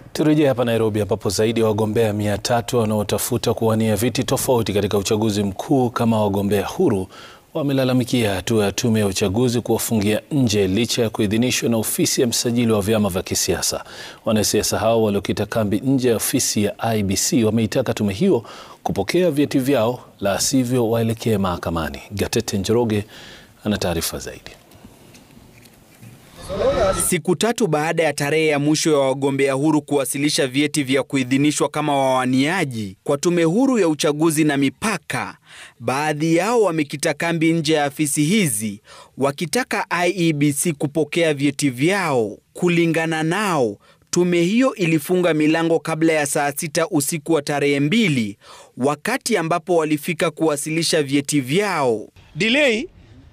Turejea hapa Nairobi ambapo zaidi ya wagombea mia tatu wanaotafuta kuwania viti tofauti katika uchaguzi mkuu kama wagombea huru wamelalamikia hatua ya tume ya uchaguzi kuwafungia nje licha ya kuidhinishwa na ofisi ya msajili wa vyama vya kisiasa. Wanasiasa hao waliokita kambi nje ya ofisi ya IEBC wameitaka tume hiyo kupokea vyeti vyao, la sivyo waelekee mahakamani. Gatete Njoroge ana taarifa zaidi. Siku tatu baada ya tarehe ya mwisho ya wagombea huru kuwasilisha vyeti vya kuidhinishwa kama wawaniaji kwa tume huru ya uchaguzi na mipaka, baadhi yao wamekita kambi nje ya afisi hizi wakitaka IEBC kupokea vyeti vyao. Kulingana nao, tume hiyo ilifunga milango kabla ya saa sita usiku wa tarehe mbili, wakati ambapo walifika kuwasilisha vyeti vyao. Delay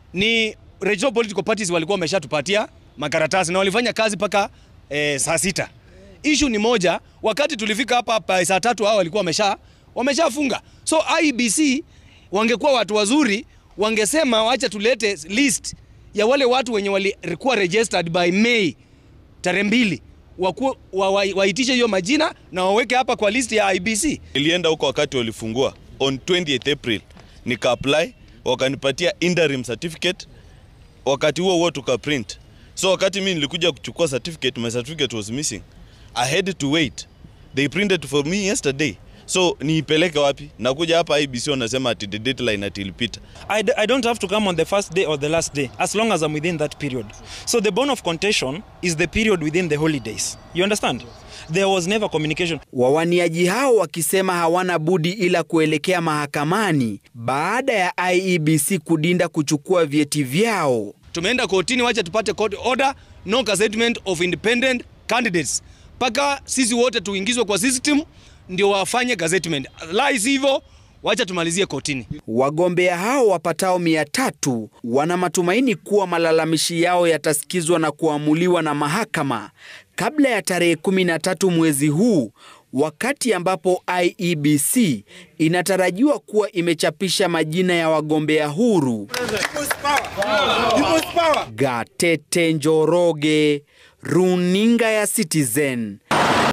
ni regional political parties walikuwa wameshatupatia makaratasi na walifanya kazi mpaka e, saa sita. Issue ni moja, wakati tulifika hapa hapa saa tatu hao walikuwa wamesha wameshafunga. So IEBC wangekuwa watu wazuri, wangesema wacha tulete list ya wale watu wenye walikuwa registered by May tarehe mbili waitishe wa, wa, wa hiyo majina na waweke hapa kwa list ya IEBC. Nilienda huko wakati walifungua on 28 April, nika apply wakanipatia interim certificate, wakati huo huo tuka print So wakati mimi nilikuja kuchukua certificate, my certificate was missing. I had to wait. They printed for me yesterday. So niipeleke wapi? Nakuja hapa IBC wanasema ati the deadline ati ilipita. I, d I don't have to come on the first day or the last day as long as I'm within that period. So the bone of contention is the period within the holidays. You understand? There was never communication. Wawaniaji hao wakisema hawana budi ila kuelekea mahakamani baada ya IEBC kudinda kuchukua vyeti vyao. Tumeenda kotini, wacha tupate court order no gazettement of independent candidates, mpaka sisi wote tuingizwe kwa system ndio wafanye gazettement, la hivyo wacha tumalizie kotini. Wagombea hao wapatao mia tatu wana matumaini kuwa malalamishi yao yatasikizwa na kuamuliwa na mahakama kabla ya tarehe 13 mwezi huu, wakati ambapo IEBC inatarajiwa kuwa imechapisha majina ya wagombea huru. Gatete Njoroge, Runinga ya Citizen,